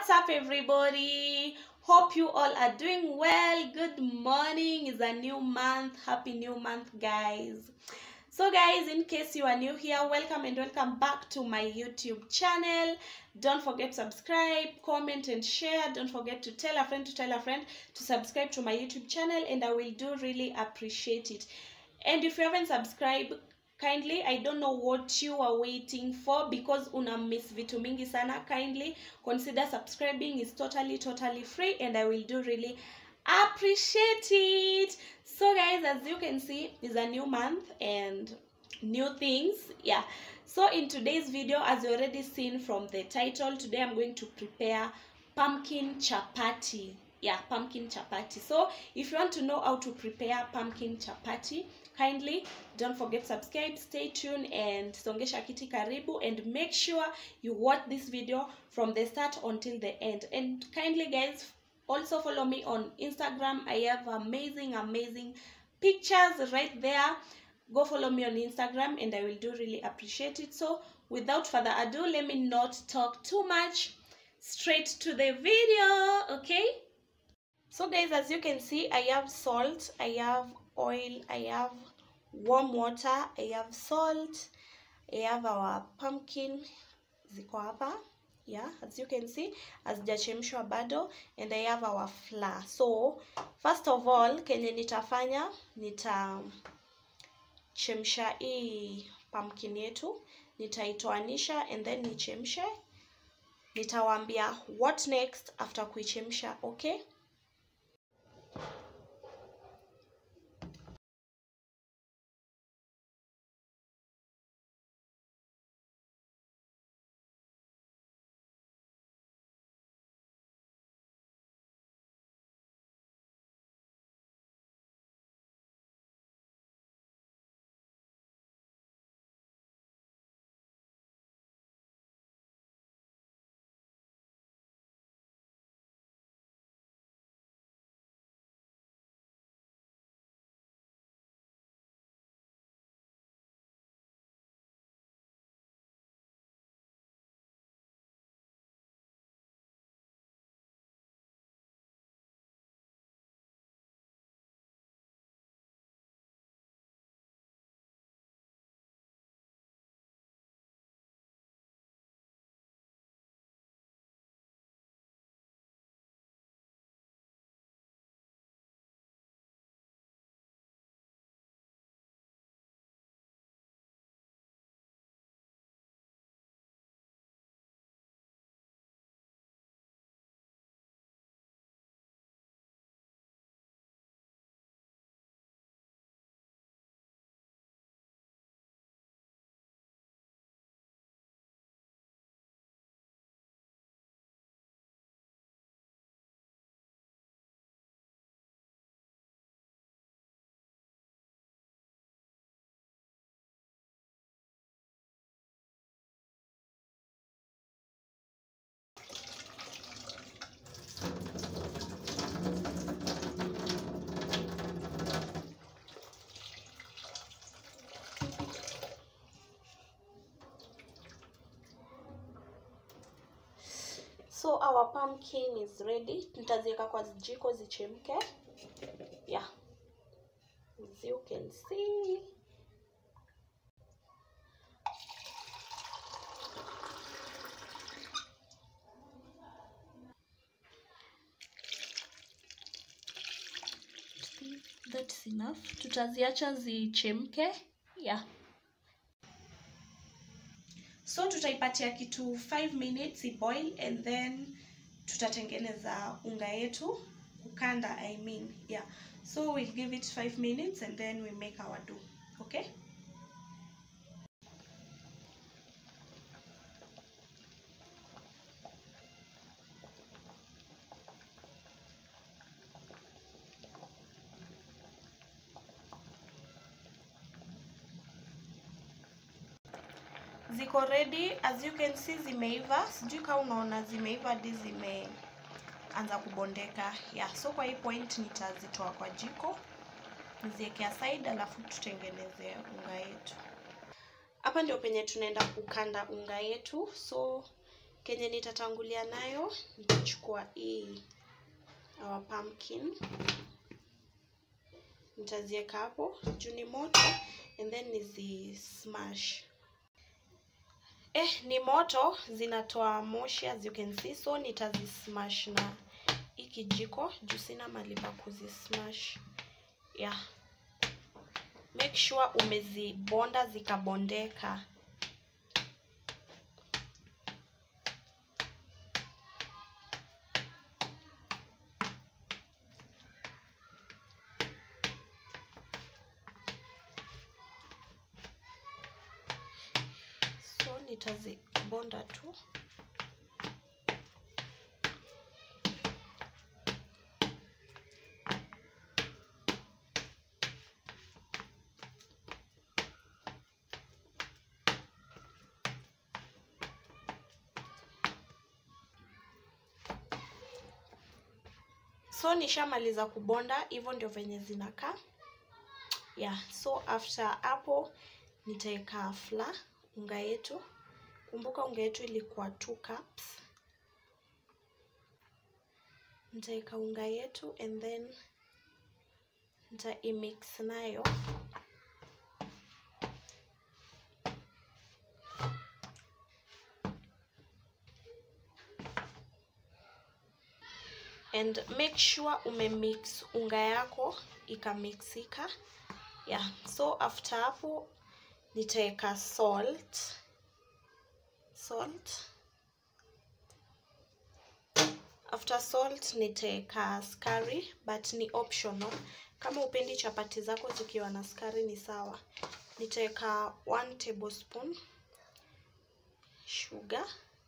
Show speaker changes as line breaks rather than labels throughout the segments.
What's up, everybody? Hope you all are doing well. Good morning. It's a new month. Happy new month, guys. So, guys, in case you are new here, welcome and welcome back to my YouTube channel. Don't forget to subscribe, comment, and share. Don't forget to tell a friend to tell a friend to subscribe to my YouTube channel, and I will do really appreciate it. And if you haven't subscribed, kindly i don't know what you are waiting for because una miss vitu mingi sana kindly consider subscribing is totally totally free and i will do really appreciate it so guys as you can see is a new month and new things yeah so in today's video as you already seen from the title today i'm going to prepare pumpkin chapati yeah pumpkin chapati so if you want to know how to prepare pumpkin chapati kindly don't forget subscribe stay tuned and songesha kiti karibu and make sure you watch this video from the start until the end and kindly guys also follow me on instagram i have amazing amazing pictures right there go follow me on instagram and i will do really appreciate it so without further ado let me not talk too much straight to the video okay so guys as you can see i have salt i have oil i have warm water i have salt i have our pumpkin ziko hapa yeah as you can see hazijachemshwa bado and i have our flour so first of all kenye nitafanya nitachemsha hii pumpkin yetu nitaitoanisha and then nichemshe nitawaambia what next after kuichemsha okay so our pumpkin is ready nitaziweka kwa jiko zichemke yeah as you can see that's enough tutaziacha zichemke yeah so tutaipatia kitu 5 minutes iboil and then tutatengeneza unga yetu kukanda i mean yeah so we'll give it 5 minutes and then we make our dough okay ziko ready as you can see zimeiva sijui kama unaona zimeiva hadi zimeanza kubondeka yeah so kwa hii point nitazitoa kwa jiko niziweke aside alafu tutengeneze unga yetu hapa ndio penye tunaenda kukanda unga yetu so kenye nitatangulia nayo nitachukua hii our pumpkin nitaziweka hapo juu ni moto and then nizi smash eh ni moto zinatoa moshi as you can see so nitazi smash na hii kijiko juu sina mali pa kuzi smash yeah make sure umezibonda zikabondeka so nitazibonda tu so nishamaliza kubonda hivyo ndio venye zinakaa yeah so after hapo nitaweka fla unga yetu kumbuka unga yetu ilikuwa 2 cups nitaweka unga yetu and then nita imix nayo and make sure umemix unga yako ikamixika yeah so after hapo nitaweka salt salt after salt nitaweka skari but ni optional kama upendi chapati zako zikiwa na skari ni sawa nitaweka 1 tablespoon sugar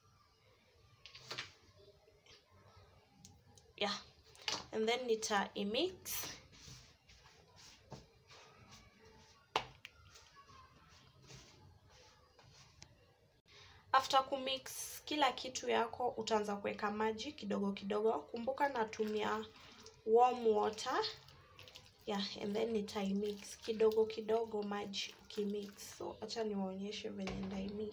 yeah and then nita imix after kumix kila kitu yako utaanza kuweka maji kidogo kidogo kumbuka natumia warm water yeah and then nitaimix kidogo kidogo maji ukimix so acha niwaonyeshe venye ndaimix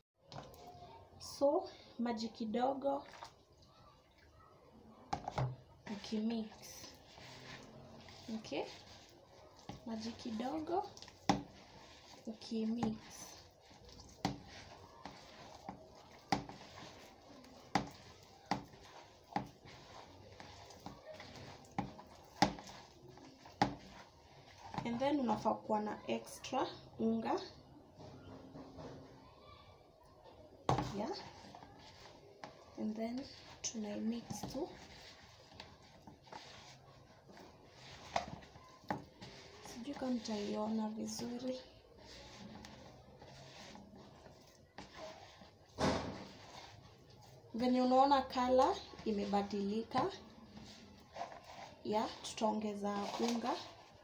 so maji kidogo ukimix okay maji kidogo ukimix and then unafaa kuwa na extra unga yeah and then tunaimix tu sijui kama mtaiona vizuri venye unaona kala imebadilika ya tutaongeza unga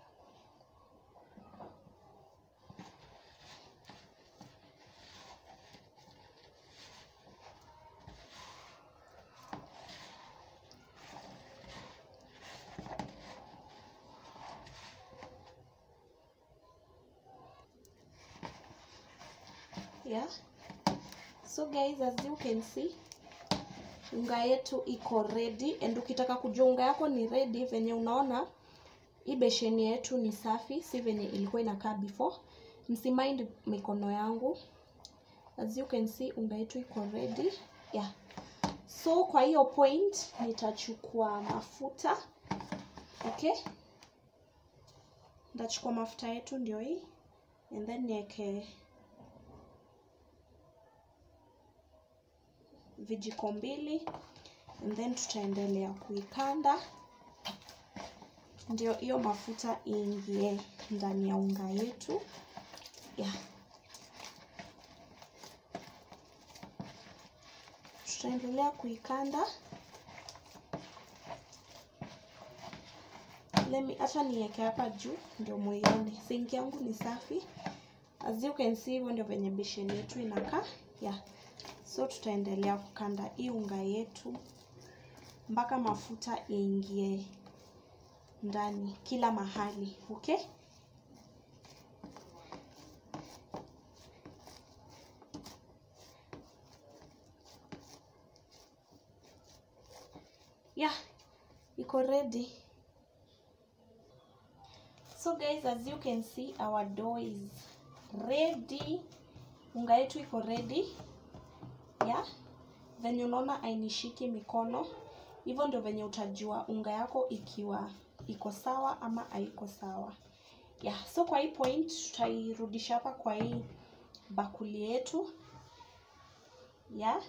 yeah so guys as you can see unga yetu iko ready and ukitaka kujua unga yako ni ready venye unaona hii besheni yetu ni safi si venye ilikuwa inakaa before msimind mikono yangu as you can see unga yetu iko ready yeah so kwa hiyo point nitachukua mafuta okay nitachukua mafuta yetu ndio hii and then niweke vijiko mbili and then tutaendelea kuikanda ndio hiyo mafuta iingie ndani ya unga yetu yeah. tutaendelea kuikanda lemi acha niweke hapa juu ndio muione sinki yangu ni safi as you can see hivyo ndio venye besheni yetu inakaa yeah so tutaendelea kukanda hii unga yetu mpaka mafuta iingie ndani kila mahali okay yeah iko ready so guys as you can see our dough is ready unga yetu iko ready yeah venye unaona ainishiki mikono hivyo ndio venye utajua unga yako ikiwa iko sawa ama haiko sawa yeah so kwa hii point tutairudisha hapa kwa hii bakuli yetu yeah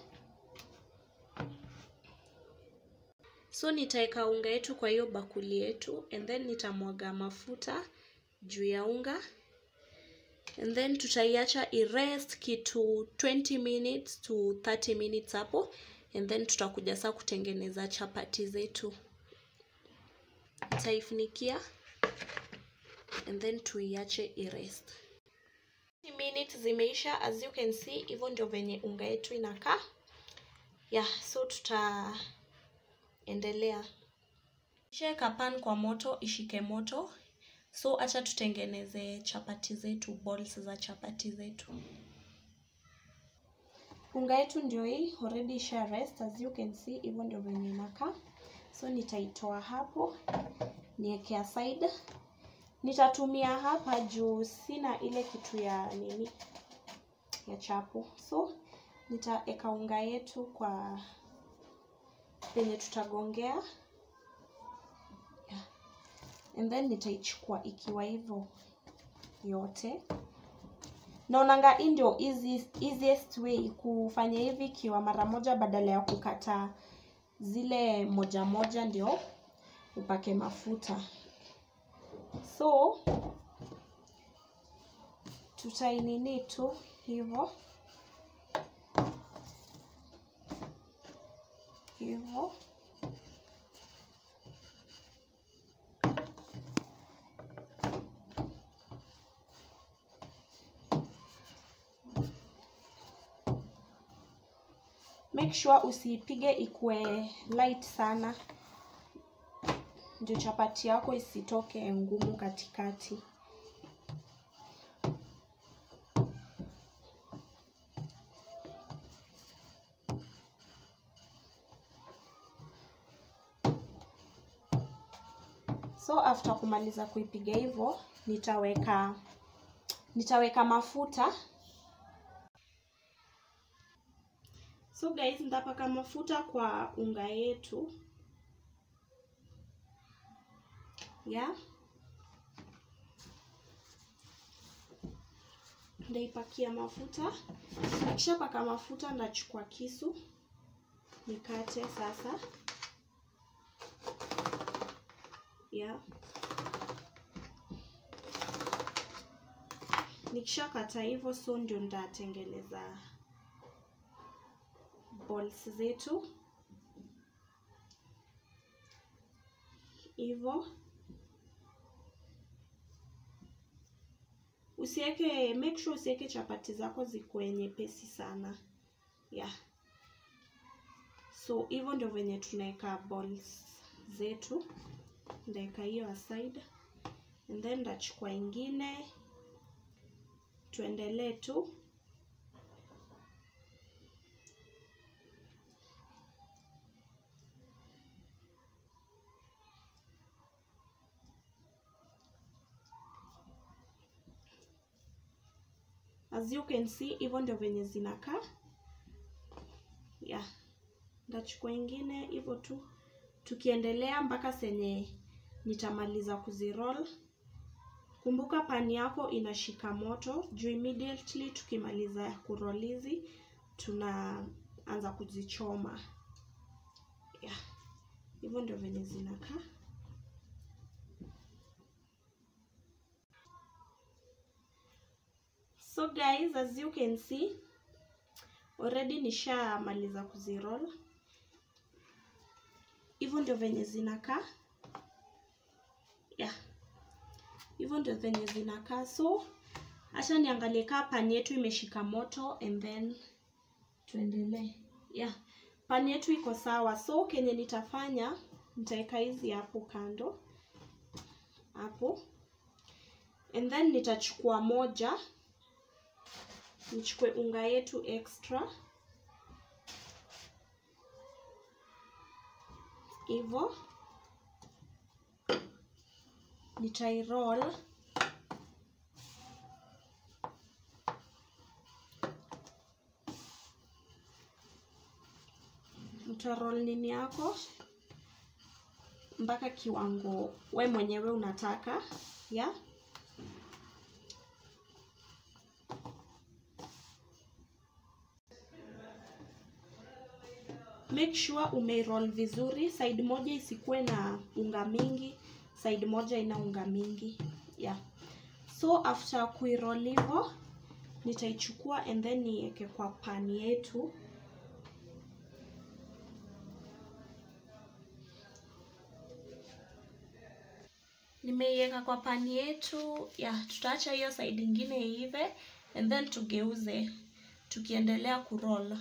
so nitaweka unga yetu kwa hiyo bakuli yetu and then nitamwaga mafuta juu ya unga and then tutaiacha irest kitu 20 minutes to 30 minutes hapo and then tutakuja saa kutengeneza chapati zetu nitaifunikia and then tuiache irest minutes zimeisha as you can see hivyo ndio venye unga yetu inakaa yeah so tutaendelea sheka pan kwa moto ishike moto so acha tutengeneze chapati zetu balls za chapati zetu unga yetu ndio hii already isha rest as you can see hivyo ndio venye inakaa so nitaitoa hapo niweke aside nitatumia hapa juu sina ile kitu ya nini ya chapo so nitaeka unga yetu kwa penye tutagongea yeah. and then nitaichukua ikiwa hivyo yote naonanga hii ndio easiest, easiest way kufanya hivi ikiwa mara moja badala ya kukata zile moja moja ndio upake mafuta so tutainini tu hivyo hivyo make sure usiipige ikue light sana ndio chapati yako isitoke ngumu katikati so after kumaliza kuipiga hivyo nitaweka nitaweka mafuta so guys nitapaka mafuta kwa unga yetu yeah ndaipakia mafuta nikishapaka mafuta ndachukua kisu nikate sasa yeah nikishakata hivyo so ndio ndatengeneza balls zetu hivyo usiweke make sure usiweke chapati zako zikuwe nyepesi sana yeah so hivyo ndio venye tunaweka balls zetu ndaweka hiyo aside and then ndachukua ingine tuendelee tu as you can see hivyo ndio venye zinakaa yeah ndachukua ingine hivyo tu tukiendelea mpaka senye nitamaliza kuziroll kumbuka pani yako inashika moto juu immediately tukimaliza kurolizi tunaanza kuzichoma yeah. hivyo ndio venye zinakaa so guys as you can see already nishamaliza kuziroll hivyo ndio venye zinakaa yeah hivyo ndio venye zinakaa so acha niangalie kaa pani yetu imeshika moto and then tuendelee yeah pani yetu iko sawa so kenye nitafanya nitaweka hizi hapo kando hapo and then nitachukua moja nichukue unga yetu extra hivyo nitairoll utaroll nini yako mpaka kiwango we mwenyewe unataka ya make sure umeiroll vizuri side moja isikuwe na unga mingi side moja ina unga mingi yeah so after kuiroll hivyo nitaichukua and then niweke kwa pani yetu nimeiweka kwa pani yetu ya tutaacha hiyo side ingine iive and then tugeuze tukiendelea kuroll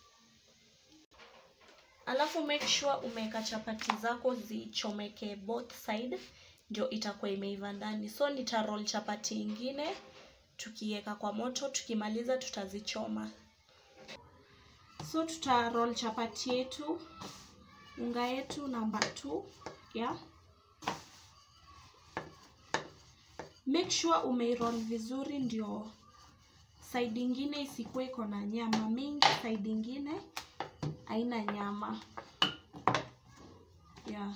alafu make sure umeweka chapati zako zichomeke both side ndio itakuwa imeiva ndani so nitaroll chapati ingine tukiweka kwa moto tukimaliza tutazichoma so tutaroll chapati yetu unga yetu namba 2 yeah make sure umeiroll vizuri ndio side ingine isikuwe iko na nyama mingi side ingine haina nyama yeah.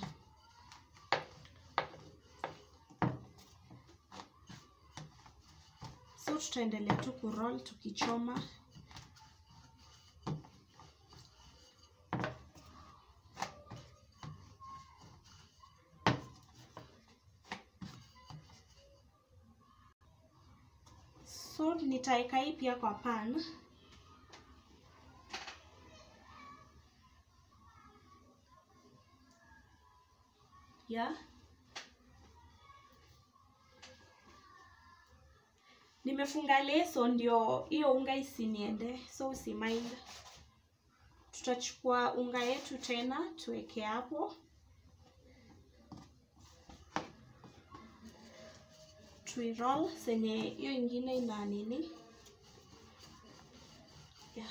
so tutaendelea tu kuroll tukichoma so nitaeka hii pia kwa pan yeah. nimefunga leso ndio hiyo unga isiniende so usimind tutachukua unga yetu tena tuweke hapo tuiroll senye hiyo ingine ina nini yeah.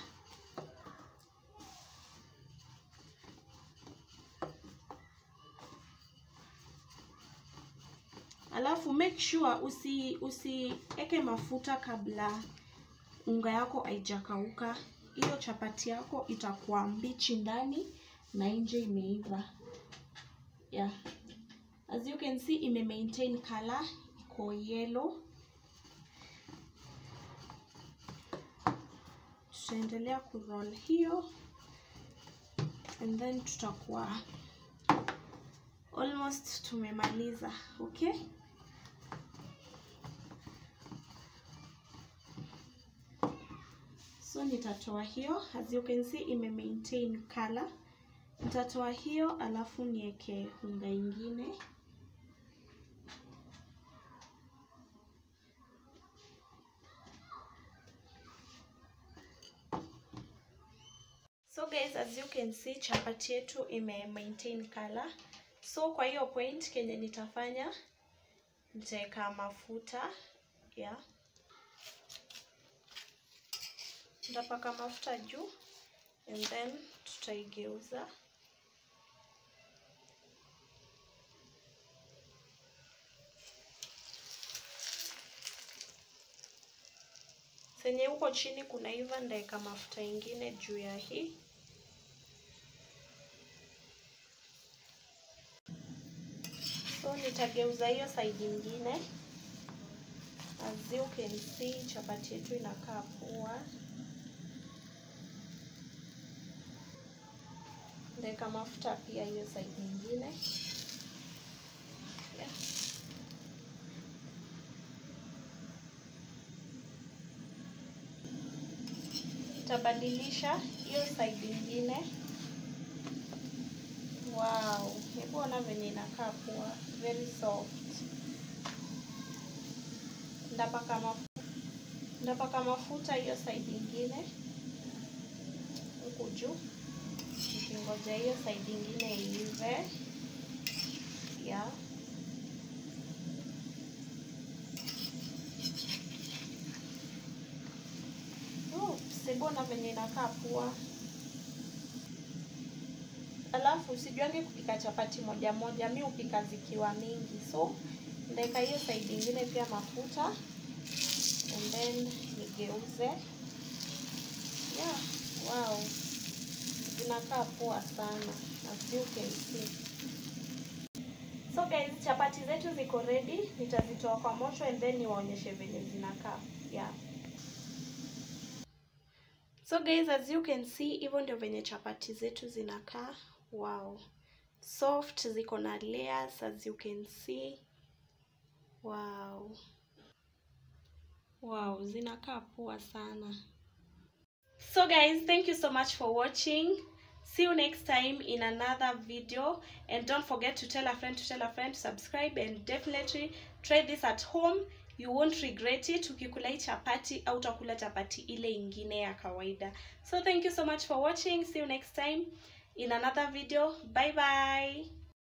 alafu make sure usi usieke mafuta kabla unga yako haijakauka hiyo chapati yako itakuwa mbichi ndani na nje imeiva yeah. as you can see ime maintain color iko yellow tutaendelea kuroll hiyo and then tutakuwa almost tumemaliza okay so nitatoa hiyo as you can see ime maintain color nitatoa hiyo alafu niweke unga ingine so guys as you can see chapati yetu ime maintain color so kwa hiyo point kenye nitafanya nitaweka mafuta yeah. nitapaka mafuta juu and then tutaigeuza senye huko chini kunaiva ndaeka mafuta ingine juu ya hii so nitageuza hiyo side ingine as you can see chapati yetu inakaa poa ndaweka mafuta pia hiyo side nyingine yeah. Nitabadilisha hiyo side ingine. Wow, hebu ona venye inakaa poa, very soft. Ndapaka mafuta, ndapaka mafuta hiyo side ingine huku juu nikingoja hiyo side ingine iive. Yeah. Oops, mbona venye inakaa poa. alafu usijuange kupika chapati moja moja mi hupika zikiwa mingi so ndaweka hiyo side ingine pia mafuta and then nigeuze yeah wow zinakaa poa sana as you can see so guys chapati zetu ziko ready nitazitoa kwa moto and then niwaonyeshe venye zinakaa yeah so guys as you can see hivyo ndio venye chapati zetu zinakaa wow soft ziko na layers as you can see wow wow zinakaa poa sana so guys thank you so much for watching see you next time in another video and don't forget to tell a friend to tell a friend to subscribe and definitely try this at home you won't regret it ukikula hii chapati au utakula chapati ile ingine ya kawaida so thank you so much for watching see you next time in another video bye bye